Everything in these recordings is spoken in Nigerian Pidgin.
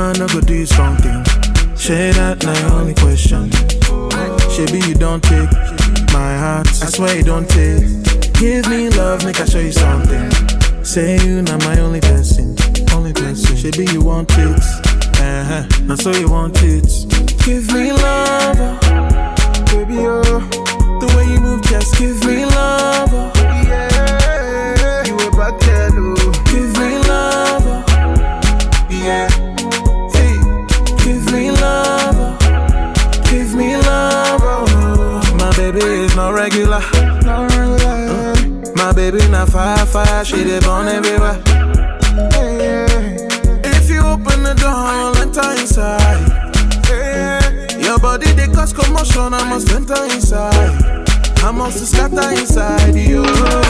man, no go do something. Say that na your only question. Shebi you don't take my heart. I swear you don't take. Give me love, make I show you something. Say you not my only person, only person. Shebi you want it, uh huh. Now so you want it. Give me love, oh. baby oh. The way you move, just give me love, oh. Yeah, you a bad girl, oh. Give me love, oh. Yeah, Hey, give me love, oh. give me love. Oh. My baby is not regular. no lie. My baby not fire, fire. She dey burn everywhere. Yeah, If you open the door, I'll enter inside. yeah, Your body they cause commotion, I must enter inside. I must scatter inside you.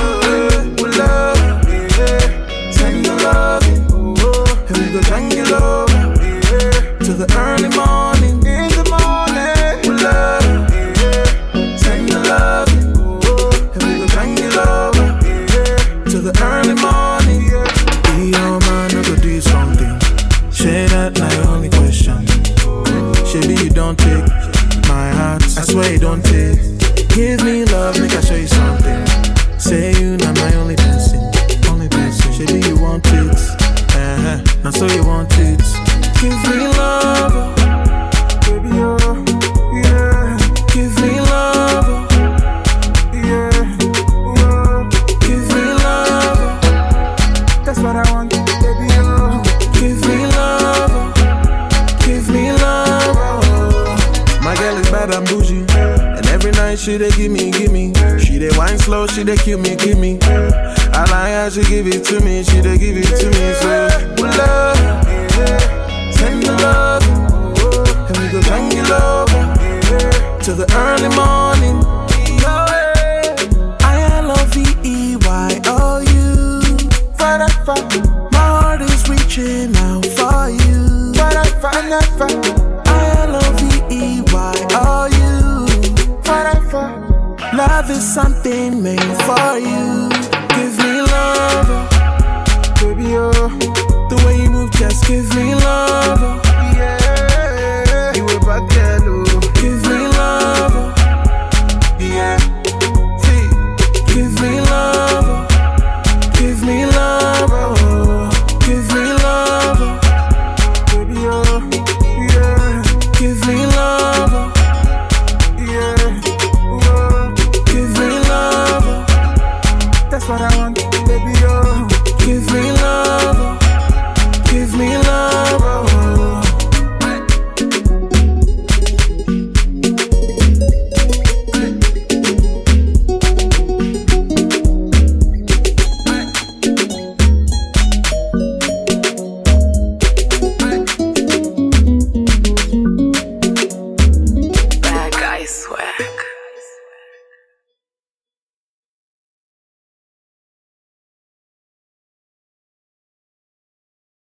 Oh, love, yeah. send the love, Oh, and we go tangle over yeah. to the early morning. In the morning, Love, yeah. send the love, Oh, and we go tangle over. yeah. to the early morning. Be your man, I go do something. Say that na your only question. Shebi you don't take my heart. I swear you don't take. Give me love, make I show you something. Say you not my only person, only person. Shebi you want it, uh huh. Now so you want it. Give me love, oh. Baby, oh, yeah, give me love, oh. yeah. Oh, give me love, oh. that's what I want, baby, oh. Give me love, oh. give me love. Oh. My girl is bad and bougie, and every night she dey give me, give me. She dey wine slow, she dey kill me, give me. I like how she give it to me, she dey give it to me. So love, Yeah, send the love, oh, and we go tangle over yeah. to the early morning. I love E Y O U. Forever, My heart is reaching out for you. forever, never, I love E Y O U. forever. Love is something made for you. Give me love, oh. Baby, oh, the way you move, just give me love. oh. yeah. You a bad girl, oh. Give me love, oh. Yeah, See, give me love, oh. give me love, oh. give me love, oh. baby, oh, yeah, give me love, oh. yeah. Oh, give me love, oh. that's what I want, baby, oh. give me love, oh. give me love. Oh. Bad guy swear.